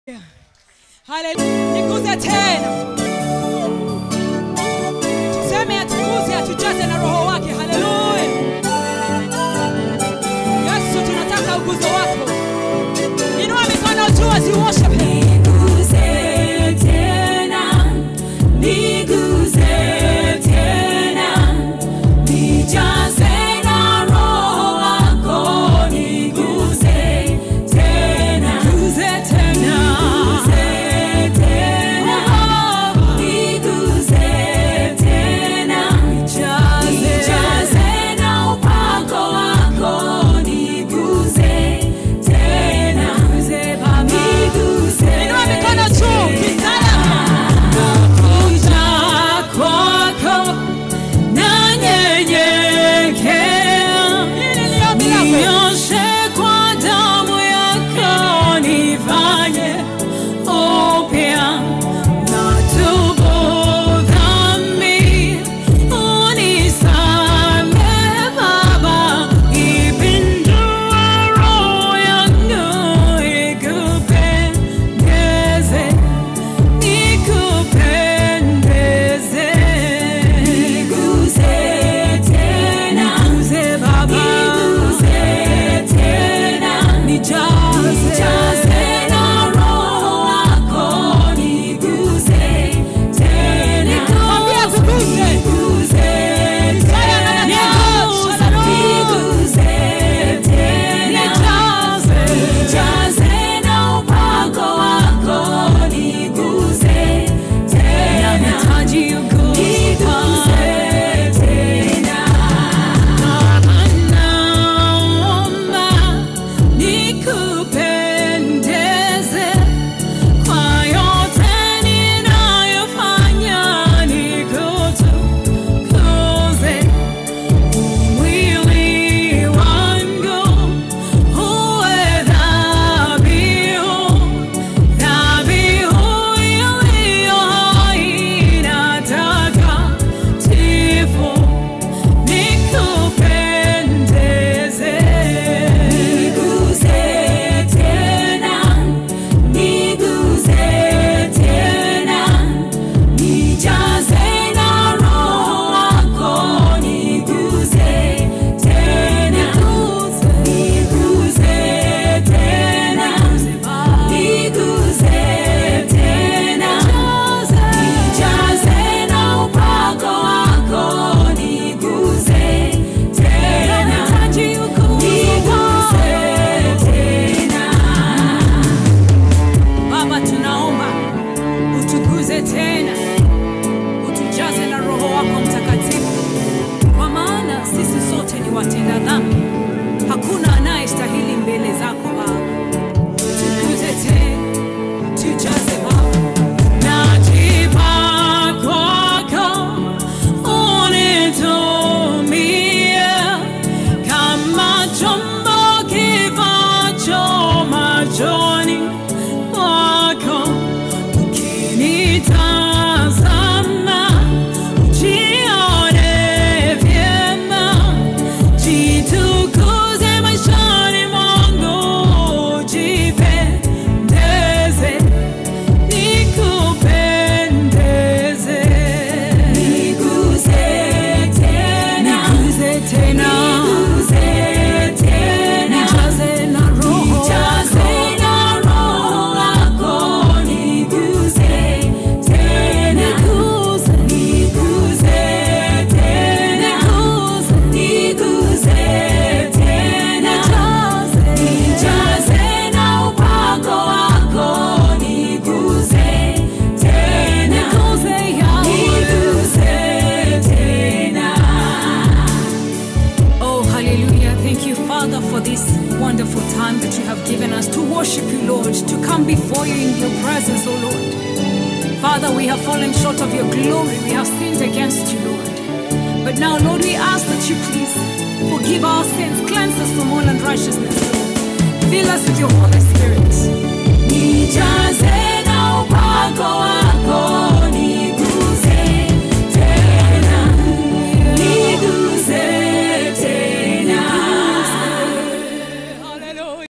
Haleluya. Niguze tena. Tuseme atuguze, atujaze na roho wake. Haleluya. Yesu, tunataka uguzo wako. Inua mikono juu as you worship him. Niguze tena, niguze tena, nijaze na Roho wako, niguze tena, niguze tena, niguze tena, nijaze na upako wako, niguze tena, niguze Inua mikono juu. Kisaya. Kuja kwako nanyenyekea, Hili ni ombi lako. nioshe kwa damu yako, nifanye upya. Natubu dhambi, unisamehe Baba, ipindue roho yangu ikupendeze nikupendeze niguze tena niguze baba niguze tena nijaze nijaze na roho wako niguze tena Mwambie akuguze. niguze tena Niguze. niguze tena nijaze nijaze na upako wako niguze tena nahitaji uguze tena naomba nikupendeze kwa yote ninayofanya nikutukuze mwili wangu uwe dhabihu, dhabihu iliyo hai na takatifu, nikupendeze. Niguze tena, niguze tena, nijaze na Roho wako, niguze tena, niguze tena, niguze tena, nijaze na upako wako, niguze tena, niguze tena. Baba, tunaomba utuguze tena, utujaze na Roho wako Mtakatifu, kwa maana sisi sote ni watenda dhambi, hakuna anayestahili mbele zako Baba. Tuguze tena, tujaze Baba. Najipa kwako, unitumie kama chombo kifacho machoni mwako ukinitazama ujione vyema jitukuze maishani mwangu jipendeze nikupendeze niguze tena niguze tena niguze tena nijaze na roho nijaze na roho wako niguze tena niguze niguze tena niguze niguze tena nijaze nijaze na upako wako niguze tena niguze niguze tena Oh, hallelujah. Thank you, Father, for this wonderful time that you have given us to worship you, Lord, to come before you in your presence, oh Lord. Father, we have fallen short of your glory. We have sinned against you, Lord. But now, Lord, we ask that you please forgive our sins, cleanse us from all unrighteousness. Fill us with your Holy Spirit. Nijaze na upako wako